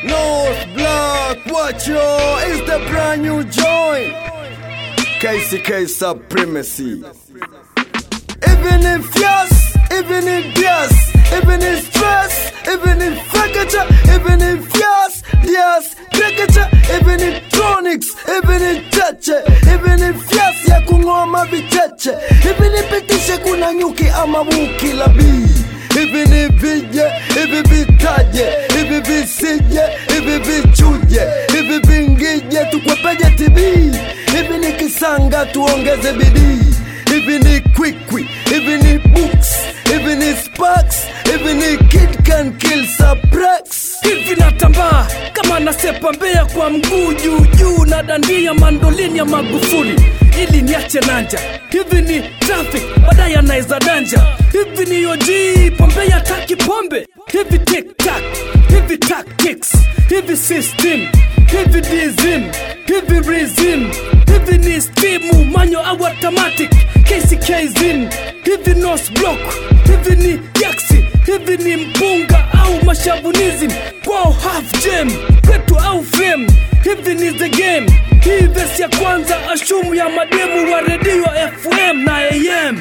North Block, watch yo, it's the brand new joint. KCK supremacy. Even in fias, even in dias, even in stress, even in fracture, even in fias, dias, fracture, even in tronics, even in chache, even in fias ya kung'oa mavicheche, hivi nipitishe kuna nyuki ama buki la bii hivi ni vije hivi vitaje hivi visije hivi vichuje hivi vingije tukwepeje tibii hivi ni kisanga tuongeze bidii hivi ni kwikwi hivi ni books hivi ni sparks hivi ni kid can kill subtrax hivi natambaa kama nasepa mbea kwa mguu juu juu na dandia mandolini ya magufuli ili niache nanja hivi ni traffic baadaye anaweza danja hivi ni oji pombe ya taki pombe hivi tiktak hivi tactics hivi system hivi dizim hivi rizim hivi ni stimu manyo au automatic kckzin hivi nos block hivi ni jaksi hivi ni mpunga au mashabunism kwao half gem kwetu au fame hivi ni the game hii vesi ya kwanza ashumu ya mademu wa redio fm na am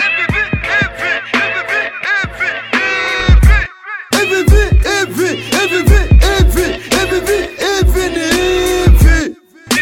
hivi vi hivi hivi vi hivi hivi vi hivi ni hivi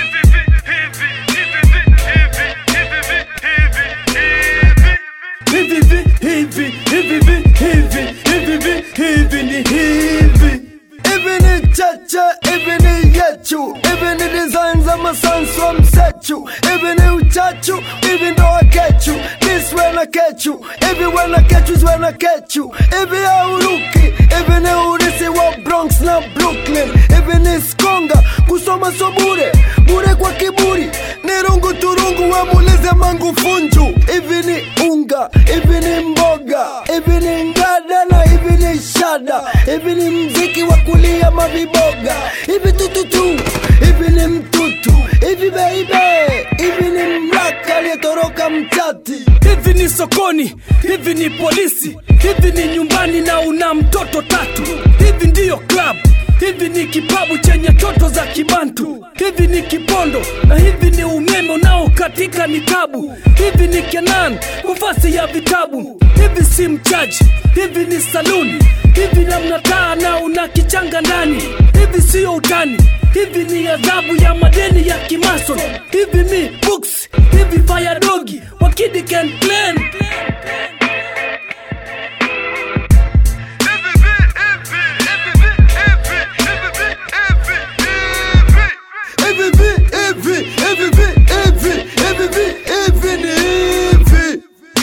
hivi vi hivi hivi vi hivi hivi vi hivi ni hivi hivi ni cheche hivi ni yechu hivi ni design za masansu wa msechu hivi ni uchachu hivi ndo wakechu niswe na kechu hivi wena kechu zwe na kechu hivi ya uruki hivi ni urisi wa bronx na brooklyn hivi ni skonga kusoma so bure bure kwa kiburi ni rungu turungu wamulize mangu funju hivi ni unga hivi ni mboga hivi ni ngada na hivi ni shada hivi ni mziki wa kulia maviboga hivi tututu hivi ni mtutu hivi beibe hivi ni mraka aliyetoroka mchati hivi ni sokoni hivi ni polisi hivi ni nyumbani na una mtoto tatu hivi ndiyo club hivi ni kipabu chenye toto za kibantu hivi ni kipondo na hivi ni umeme unaokatika ni tabu hivi ni kenan kufasi ya vitabu hivi si mchaji hivi ni saluni hivi namna taa na una kichanga ndani hivi siyo utani hivi ni adhabu ya madeni ya kimason hivi ni books hivi fayadogi wakidi can plan hivi vi hivi hivi vi hivi hivi vi hivi ni hivi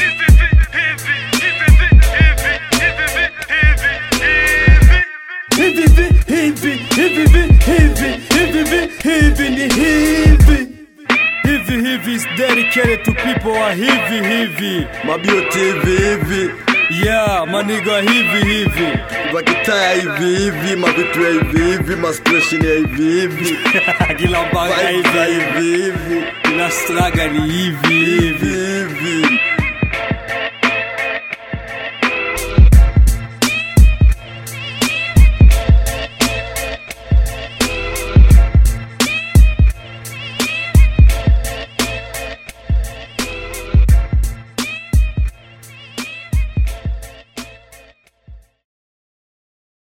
hivi vi hivi hivi vi hivi hivi vi hivi ni hivi hivi hivi is dedicated to people wa hivi hivi mabioti hivi hivi yeah maniga hivi hivi vakitaya hivi hivi mavitu ya hivi hivi maspreshin ya hivi hivi kila mpaka vibes za hivi hivi hivi kila straga ni hivi hivi hivi hivi